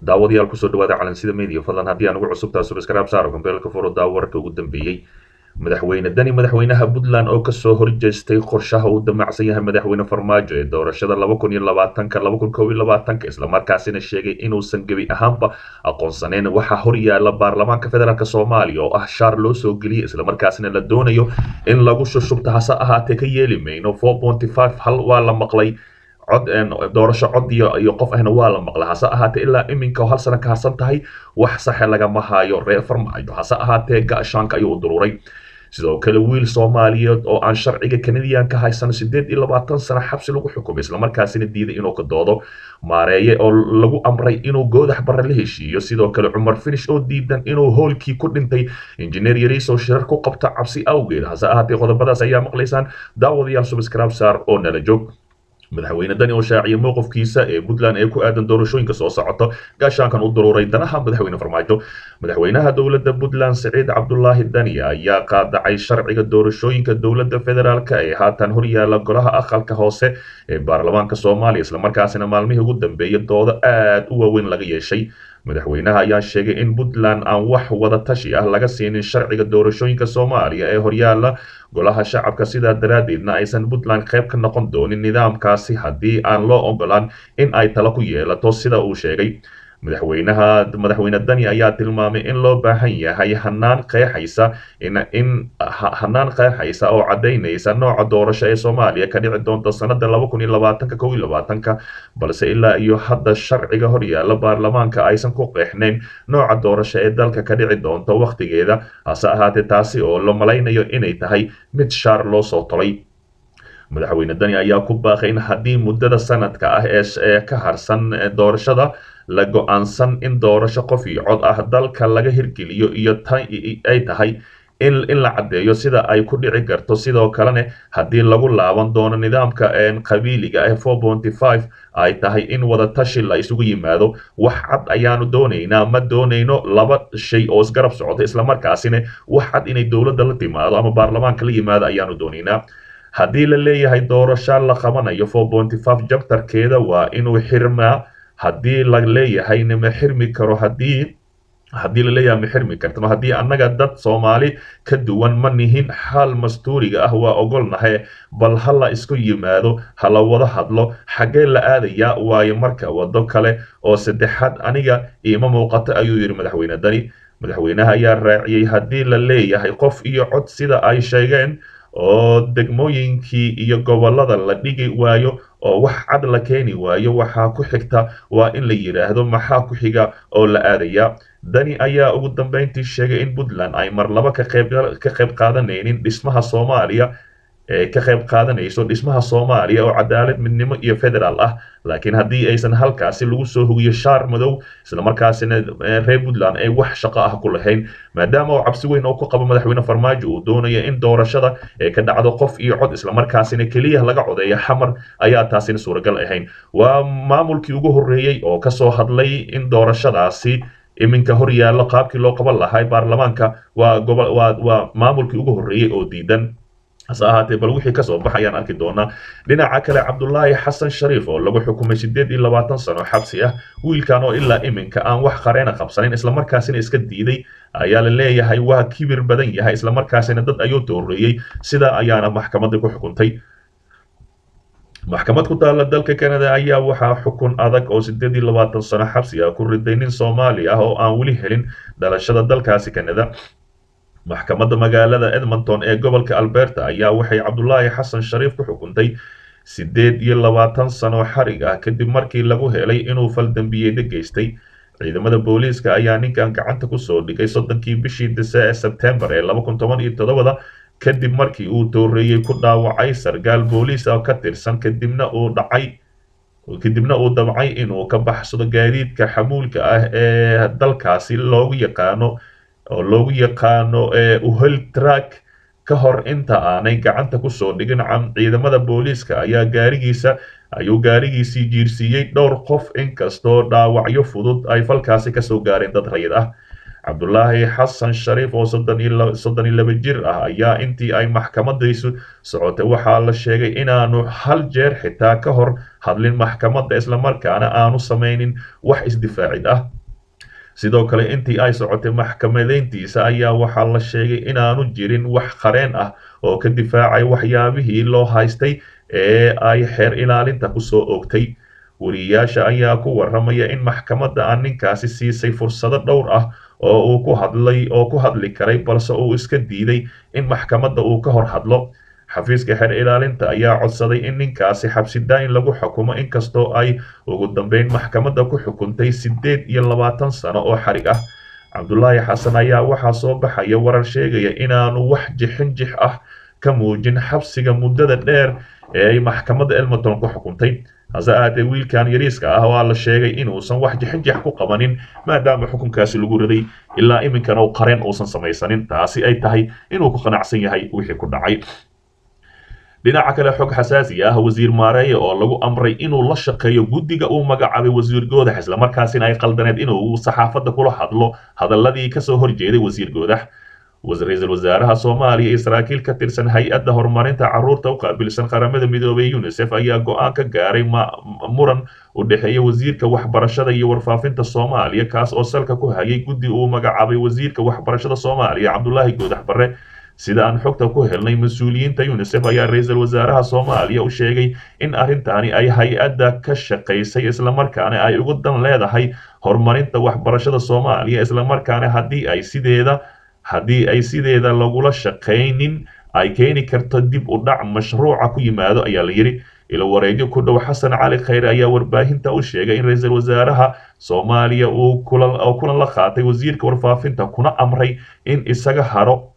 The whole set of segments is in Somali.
daawadayaal kusoo dhawaada calansida media fadlan haddii aan ugu cusubtaa subscribe saaro kombeelka furo daawo warka ugu dambeeyey madaxweyne dani madaxweynaha puntland oo kasoo horjeestay qorshaha uu damacsan yahay madaxweyne farmaajo ee doorashada laba kun iyo labaatanka laba kun kow iyo labaatanka islamarkaasina sheegay inuusan gebi ahaanba aqoonsaneyn waxaa horyaala baarlamaanka federaalk soomaaliya oo ah shaar loo soo geliyay islamarkaasina la doonayo in lagu shushubta hase ahaatee ka yeeli mayno four ponty five hal waa la maqlay cod doorasho cod iyo iyo qof ahna waa la maqla hase ahaatee ilaa iminka hal sano ka harsan tahay wax saxe lagama hayo reer farmaajo hase ahaatee gaashaanka ayuu dururay sidoo kale wiil soomaaliyeed oo aan sharciga kanadiyan ka haysan sideed iyo labaatan sano xabsi lagu xukumay islamarkaasina diiday inuu ka doodo maareeye oo lagu amray inuu goodax barre la heshiiyo sidoo kale cumar finish oo diidan inuu hoolkii ku dhintay injineer yariisoo shirar ku qabta cabsi awgeed hase ahaatee qodobadaas ayaa maqlaysaan daawadayaal subscribe saar oo nala joog madaxweyne dani oo shaaciyay mowqifkiisa ee puntland ee ku aadan doorashooyinka soo socota gaashaankan u daruuray danaha madaxweyne farmaajo madaxweynaha dowladda puntland siciid cabdulaahi dani ayaa qaadacay sharciga doorashooyinka dowladda federaalk ee haatan horyaala golaha aqalka hoose ee baarlamaanka soomaaliya islamarkaasina maalmihii ugu dambeeyay doodo aad u waaweyn laga yeeshay madaxweynaha ayaa sheegay in puntland aan wax wada tashi ah laga siinin sharciga doorashooyinka soomaaliya ee horyaala golaha shacabka sidaa daraaddeedna aysan puntland qayb ka noqon doonin nidaamkaasi haddii aan loo ogolaan in ay talo ku yeelato sida uu sheegay madaxweynaha madaxweyne dani ayaa tilmaamay in loo baahan yahay hanaan qeexaysa in hanaan qeexaysa oo caddaynaysa nooca doorasho ee soomaaliya ka dhici doonta sanada laba kun iyo labaatanka kow iyo labaatanka balse ilaa iyo hadda sharciga horyaala baarlamaanka aysan ku qeexnayn nooca doorasho ee dalka ka dhici doonta wakhtigeeda hase ahaatee taasi oo la malaynayo inay tahay mid shaar loo soo tolay madaxweyne dani ayaa ku baaqay in haddii muddada sanadka ah ee ka harsan doorashada la go-aansan in doorasho qof iyo cod ah dalka laga hirgeliyo iyo ay tahay in la caddeeyo sida ay ku dhici karto sidoo kalena haddii lagu laaban doono nidaamka qabiiliga ah four ponty five ay tahay in wadatashi la isugu yimaado wax cad ayaanu doonaynaa ma doonayno laba shay oo isgarab socota islamarkaasina wax cad inay dowladda la timaado ama baarlamaanka la yimaado ayaanu doonaynaa haddii la leeyahay doorasho la qabanayo four ponty five jabtarkeeda waa inuu xirmaa haddii la leeyahayna ma xirmi karo haddii haddii laleeyahay ma xirmi kartano haddii annaga dad soomaali ka duwan ma nihin xaal mastuuriga ah waa ogolnahay bal ha la isku yimaado ha la wada hadlo xaggee la aadayaa waayo marka waddo kale oo saddexaad aniga iima muuqato ayuu yidhi madaxweyne dani madaxweynaha ayaa raaciyey haddii la leeyahay qof iyo cod sida ay sheegeen oo degmooyinkii iyo gobollada la dhigi waayo oo wax cad la keeni waayo waxaa ku xigta waa in la yidhaahdo maxaa ku xiga oo la aadaya dani ayaa ugu dambeyntii sheegay in puntland ay mar laba ka qayb qaadanaynin dhismaha soomaaliya ee ka qayb qaadanayso dhismaha soomaaliya oo cadaalad midnimo iyo federaal ah laakiin haddii aysan halkaasi lagu soo hogiyo shaar madow islamarkaasina reer puntland ay wax shaqo ah ku lahayn maadaama oo cabsi weyn oo ku qabo madaxweyne farmaajo uu doonaya in doorashada ee ka dhacdo qof iyo cod islamarkaasina keliya laga codeeya xamar ayaa taasina suuragal ahayn waa maamulkii ugu horreeyey oo kasoo hadlay in doorashadaasi iminka horyaalo qaabkii loo qaban lahaa baarlamaanka waa gobo waa waa maamulkii ugu horreeyey oo diidan hase ahaatee bal wixii kasoo bax ayaan arki doonaa dhinaca kale cabdulaahi xasan shariif oo lagu xukumay sideed iyo labaatan sano xabsi ah wiilkan oo ilaa iminka aan wax qareena qabsanin islamarkaasina iska diiday ayaa la leeyahay waa kibir badan yahay islamarkaasina dad ayuu dooreeyey sidaa ayaana maxkamadda ku xukuntay maxkamad ku taalla dalka canada ayaa waxaa xukun adag oo sideed iyo labaatan sano xabsi ah ku riday nin soomaali ah oo aan weli helin dhalashada dalkaasi canada maxkamadda magaalada edmonton ee gobolka alberta ayaa waxay cabdulaahi xasan shariif ku xukuntay sideed iyo labaatan sano xarig ah kadib markii lagu helay inuu faldambiyeeda geystay ciidamada booliiska ayaa ninkan gacanta kusoo dhigay soddonkii bishii dise ee sebtembar ee laba kun toban iyo toddobada kadib markii uu dooreeyey ku dhaawacay sargaal booliis ah ka tirsan kadibna uu dhacay kadibna uu dabcay inuu ka baxsado gaadiidka xamuulka ah ee dalkaasi loogu yaqaano oo loogu yaqaano uhel track ka hor inta aanay gacanta kusoo dhigin ciidamada booliiska ayaa gaarigiisa ayuu gaarigiisii jiirsiiyey dhowr qof inkastoo dhaawacyo fudud ay falkaasi kasoo gaareen dad rayid ah cabdulaahi xasan shariif oo soddon iyo laba jir ah ayaa intii ay maxkamadaysu socotay waxaa la sheegay inaanu hal jeer xitaa ka hor hadlin maxkamadda islamarkaana aanu samaynin wax isdifaacid ah sidoo kale intii ay socotay maxkamadeyntiisa ayaa waxaa la sheegay inaanu jirin wax qareen ah oo ka difaacay waxyaabihii loo haystay ee ay xeer ilaalinta kusoo oogtay wariyayaasha ayaa ku waramaya in maxkamadda aan ninkaasi siisay fursado dhowr ah oo uu ku hadlay oo ku hadli karay balse uu iska diiday in maxkamadda uu ka hor hadlo xafiiska xeer ilaalinta ayaa codsaday in ninkaasi xabsidaayin lagu xukumo inkastoo ay ugu dambeyn maxkamadda ku xukuntay siddeed iyo labaatan sano oo xarig ah cabdulaahi xasan ayaa waxaa soo baxaya warar sheegaya inaanu wax jixin jix ah ka muujin xabsiga muddada dheer ee ay maxkamadda elmonton ku xukuntay hase ahaatee wiilkan yariiska ah waa la sheegay inuusan wax jixinjix ku qabanin maadaama xukunkaasi lagu riday ilaa iminkana u qareen uusan samaysanin taasi ay tahay inuu ku qanacsan yahay wixii ku dhacay dhinaca kale xog xasaasi ah wasiir maareeye oo lagu amray inuu la shaqeeyo guddiga uu magacaabay wasiir goodax islamarkaasina ay qaldaneed inuu saxaafadda kula hadlo hadaladii kasoo horjeeday wasiir goodax ra-iisul wasaaraha soomaaliya iyo saraakiil ka tirsan hay-adda horumarinta carruurta u qaabilsan qaramada midoobay unisef ayaa go-aan ka gaaray muran u dhexeeya wasiirka waxbarashada iyo warfaafinta soomaaliya kaas oo salka ku hayay guddi uu magacaabay wasiirka waxbarashada soomaaliya cabdulaahi goodax barre sida aan xogta ku helnay mas-uuliyiinta unisef ayaa ra-iisul wasaaraha soomaaliya u sheegay in arrintaani ay hay-adda ka shaqaysay islamarkaana ay ugu dan leedahay horumarinta waxbarashada soomaaliya islamarkaana haddii ay sideeda haddii ay sideeda lagula shaqaynin ay keeni karto dib u dhac mashruuca ku yimaado ayaa la yidhi ilo wareegyo ku dhow xasan cali khayre ayaa warbaahinta u sheegay in ra-iisul wasaaraha soomaaliya uu kulan la qaatay wasiirka warfaafinta kuna amray in isaga haro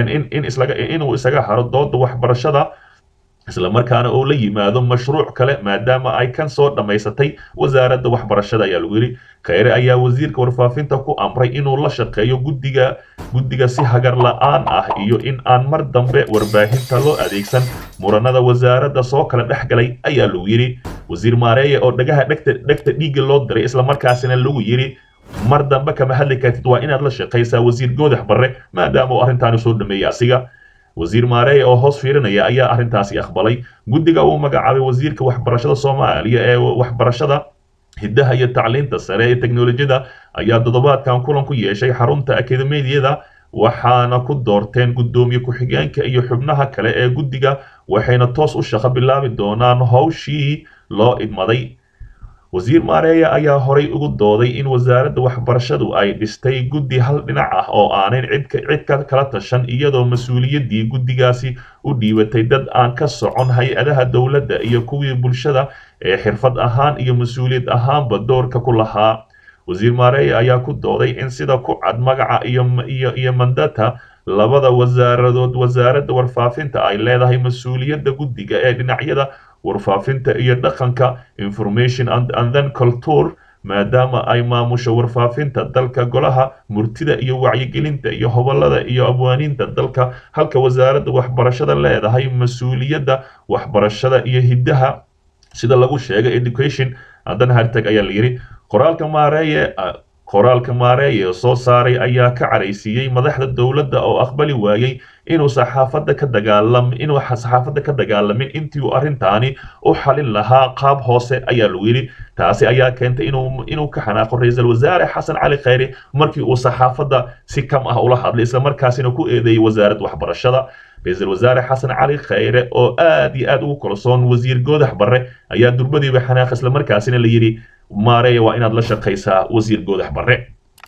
inuu isaga haro dooda waxbarashada islamarkaana uu la yimaado mashruuc kale maadaama ay kan soo dhammaysatay wasaaradda waxbarashada ayaa lagu yidhi kheyre ayaa wasiirka warfaafinta ku amray inuu la shaqeeyo guddiga guddiga si hagar la-aan ah iyo in aan mar dambe warbaahinta loo adeegsan muranada wasaaradda soo kala dhex galay ayaa lagu yidhi wasiir maareeye oo dhagaha dhegta dhegta dhiigga loo diray islamarkaasina lagu yidhi mar dambe kama hadli kartid waa inaad la shaqaysaa wasiir goodax barre maadaama uu arrintaani soo dhameeyey asiga wasiir maareeye oo hoos fiirinaya ayaa arrintaasi aqbalay guddiga uu magacaabay wasiirka waxbarashada soomaaliya ee waxbarashada hiddaha iyo tacliinta sare ee teknolojiyada ayaa toddobaadkan kulan ku yeeshay xarunta akademiyada waxaana ku doorteen guddoomiye ku-xigeenka iyo xubnaha kale ee guddiga waxayna toos u shaqo bilaabi doonaan howshii loo idmaday wasiir maareeye ayaa horay ugu dooday in wasaaradda waxbarashadu ay dhistay guddi hal dhinac ah oo aanan cid ka kala tashan iyadoo mas-uuliyaddii guddigaasi u dhiibatay dad aan ka socon hay-adaha dowladda iyo kuwii bulshada ee xirfad ahaan iyo mas-uuliyad ahaanba doorka ku lahaa wasiir maareeye ayaa ku dooday in sida ku cad magaca iyo mandata labada wasaaradood wasaaradda warfaafinta ay leedahay mas-uuliyadda guddiga ee dhinacyada warfaafinta iyo dhaqanka information and then culture maadaama ay maamusho warfaafinta dalka golaha murtida iyo wacyigelinta iyo hobolada iyo abwaaniinta dalka halka wasaaradda waxbarashada leedahay mas-uuliyadda waxbarashada iyo hiddaha sida lagu sheegay education dan hartag ayaa la yidhi qoraalka maareeye qoraalka maareeye soo saaray ayaa ka caraysiiyey madaxda dowladda oo aqbali waayey inuu saxaafadda ka dagaalam inuu saxaafadda ka dagaalamin intii uu arrintaani u xalin lahaa qaab hoose ayaa lagu yidhi taasi ayaa keentay inuu inuu ka xanaaqo ra-iisul wasaare xasan cali khayre markii uu saxaafadda si kam ah ula hadlay islamarkaasina ku eedeeyey wasaaradda waxbarashada ra-iisul wasaare xasan cali khayre oo aad iyo aad ugu kalsoon wasiir goodax barre ayaa durbadiiba xanaaq islamarkaasina la yidhi maareeya waa inaad la shaqaysaa wasiir goodax barre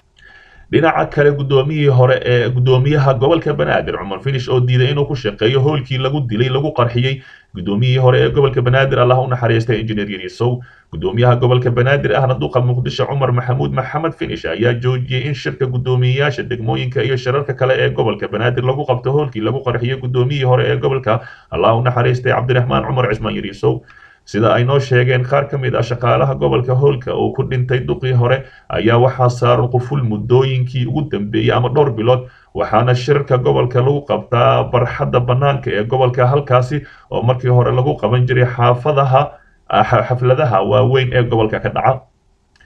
dhinaca kale guddoomiyihii hore ee guddoomiyaha gobolka banaadir cumar finish oo diiday inuu ku shaqeeyo howlkii lagu dilay lagu qarxiyey guddoomiyihii hore ee gobolka banaadir allah u naxariistay injineer yarisow guddoomiyaha gobolka banaadir ahna duqa muqdisho cumar maxamuud maxamed finish ayaa joojiyey in shirka guddoomiyeyaasha degmooyinka iyo shirarka kale ee gobolka banaadir lagu qabto howlkii lagu qarxiyey guddoomiyihii hore ee gobolka allah u naxariistay cabdiraxmaan cumar cismaan yarisow sida ay noo sheegeen qaar ka mid ah shaqaalaha gobolka howlka uu ku dhintay duqii hore ayaa waxaa saaran quful muddooyinkii ugu dambeeyey ama dhowr bilood waxaana shirarka gobolka lagu qabtaa barxadda bannaanka ee gobolka halkaasi oo markii hore lagu qaban jiray xaafadaha xafladaha waaweyn ee gobolka ka dhaca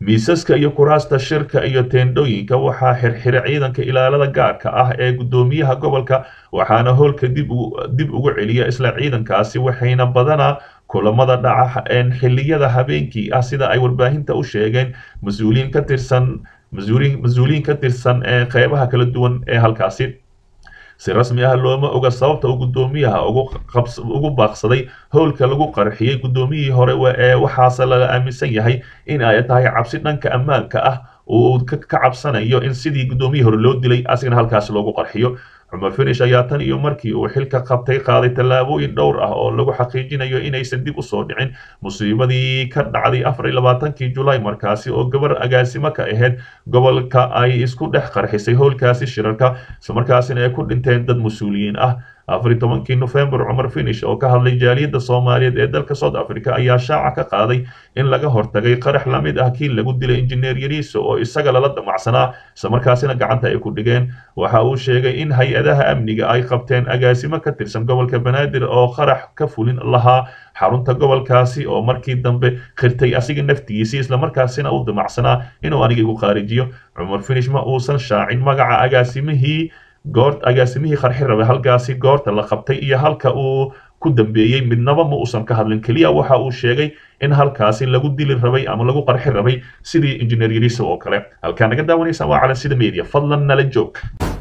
miisaska iyo kuraasta shirka iyo teendhooyinka waxaa xirxira ciidanka ilaalada gaarka ah ee guddoomiyaha gobolka waxaana howlka dib dib ugu celiya isla ciidankaasi waxayna badanaa kulamada dhaca xilliyada habeenkii ah sida ay warbaahinta u sheegeen mas-uuliyiin ka tirsan mas-uuliyiin ka tirsan ee qeybaha kala duwan ee halkaasi si rasmi ah looma oga sababta uu guddoomiyaha ugu baaqsaday howlka lagu qarxiyey guddoomiyihii hore ee waxaase laga aaminsan yahay in ay tahay cabsi dhanka ammaanka ah uu ka cabsanayo in sidii guddoomiyihii hore loo dilay asigana halkaasi loogu qarxiyo cumar finish ayaa tan iyo markii uu xilka qabtay qaaday tallaabooyin dhowr ah oo lagu xaqiijinayo inaysan dib usoo dhicin musiibadii ka dhacday afar iyo labaatankii julaay markaasi oo gabar agaasimo ka ahayd gobolka ay isku dhex qarxisay howlkaasi shirarka islamarkaasina ay ku dhinteen dad mas-uuliyiin ah afar iyo tobankii nofembar cumar finish oo ka hadlay jaaliyadda soomaaliyeed ee dalka south africa ayaa shaaca ka qaaday in laga hortagay qarax la mid ah kii lagu dilay injineer yariiso oo isaga lala damacsanaa islamarkaasina gacanta ay ku dhigeen waxa uu sheegay in hay-adaha amniga ay qabteen agaasimo ka tirsan gobolka banaadir oo qarax ka fulin lahaa xarunta gobolkaasi oo markii dambe khirtay asiga naftigiisii islamarkaasina u damacsanaa inuu aniga igu qaarijiyo cumar finish ma uusan shaacin magaca agaasimihii goor agaasimihii qarxi rabay halkaasi goorta la qabtay iyo halka uu ku dambeeyey midnaba ma uusan ka hadlin keliya waxa uu sheegay in halkaasi lagu dili rabay ama lagu qarxi rabay sidii injineer yariisa oo kale halkaa naga daawanaysa waa cala sida media fadlan nala joog